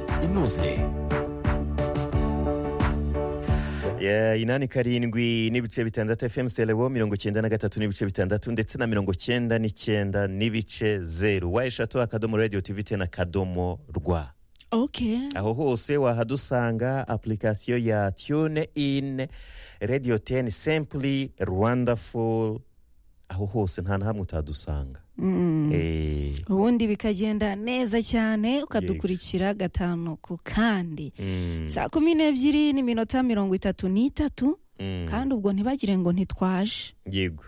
kaminuze inani karindwi n'ibice bitandatu fm selewo mirongo icyenda na gatatu n'ibice bitandatu ndetse na mirongo icyenda n'icyenda n'ibice zeru wa eshatu akadomo radiyo tivi tena akadomo rwa ok aho hose wahadusanga apurikasiyo ya tune in radiyo teni sempuri rwandaful aho hose nta na hamwe utadusanga Mm. Eh, ubundi bikagenda neza cyane ukadukurikira gatanu ku kandi mm, saa kumi n'ebyiri n'iminota mirongo itatu n'itatu mm, kandi ubwo ntibagire ngo ntitwaje yego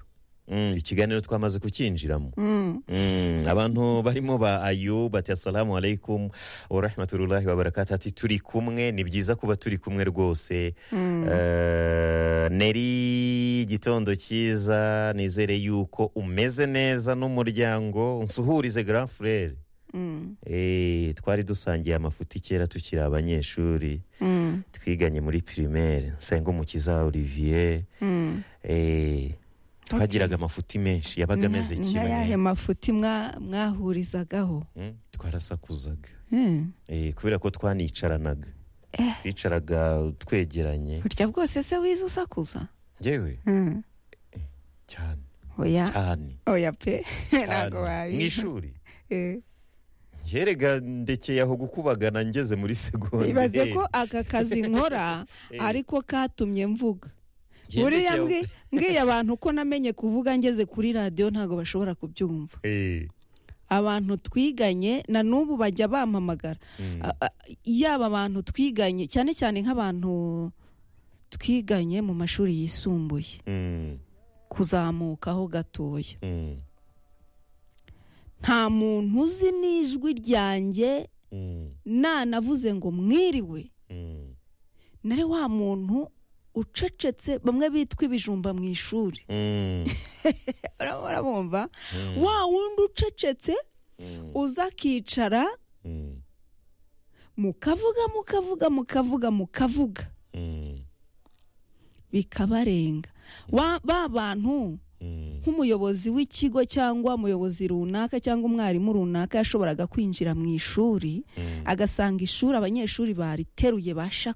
Mm, ikiganiro twamaze kucyinjiramo Mm. Mm, abantu barimo ba ayub ati assalamu alaikum warahmatullahi wabarakatu ati turi kumwe ni byiza kuba turi kumwe rwose Mm. Eh, neri gitondo cyiza nizere yuko umeze neza n'umuryango nsuhurize grand frere Mm. Eh, twari dusangiye amafuti kera tukiri abanyeshuri Mm. twiganye muri primaire nsenga umukiza olivier Mm. Eh, twagiraga amafuti menshi yabaga Ni nka- ameze ni nka yahe kimwe mafuti mwa- mwahurizagaho Mm, twarasakuzaga Mm. Eh, kubera ko twanicaranaga Eh. twicaraga twegeranye burya bwose se wize usakuza yewe Mm. cyane oya cyane oya pe cyane. ntabwo mu wabizi ishuri Eh. yerega ndekeye aho gukubagana ngeze muri segonde ibaze Eh, ko aka kazi nkora eh, ariko katumye mvuga ngendekeye buriya aho- mbwi- mbwiye abantu ko namenye kuvuga ngeze kuri radiyo ntabwo bashobora kubyumva Eh, abantu twiganye na n'ubu bajya bampamagara mm, A- a- yaba abantu twiganye cyane cyane nk'abantu twiganye mu mashuri yisumbuye mm, kuzamukaho gatoya mm, nta muntu uzi n'ijwi ryanjye mm, nanavuze ngo mwiriwe mm, nari wa muntu ucecetse bamwe bitwa ibijumba mu ishuri mm, urabona bumva mm, wa wundi ucecetse mm, uza akicara mm, mukavuga mukavuga mukavuga mukavuga mm, bikabarenga Wa- ba bantu mm, nk'umuyobozi w'ikigo cyangwa umuyobozi runaka cyangwa umwarimu runaka yashoboraga kwinjira mu ishuri mm. agasanga ishuri abanyeshuri bariteruye basha